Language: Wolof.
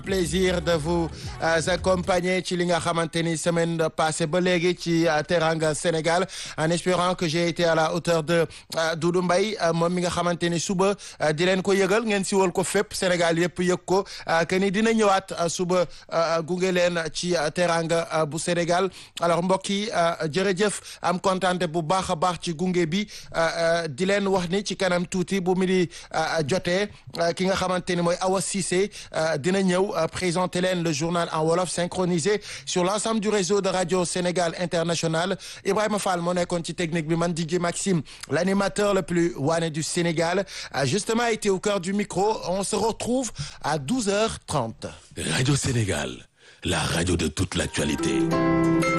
plaisir de vous accompagner ci li nga xamante ni semaine passée ba léegi ci Teranga Sénégal en espérant que j'ai été à la hauteur de Doudou Mbaye moom mi nga xamante ni suba di leen ko yëgal ngeen siwal ko fépp Sénégal yëpp yëg ko que ni dina ñëwaat suba gunge leen ci Teranga bu Sénégal alors mbokk yi jërëjëf am kontante bu baax a baax ci gunge bi di leen wax ni ci kanam tuuti bu mi di jotee ki nga xamante ni mooy Awa Cissé dina ñëw présenter leen le journal en wolof synchronisé sur l'ensemble du réseau de radio Sénégal International Ibrahima Fall moo nekkoon ci technique bi man DJ Maxime l'animateur le plus waane du Sénégal a justement été au cœur du micro on se retrouve à 12h30 Radio Sénégal la radio de toute l'actualité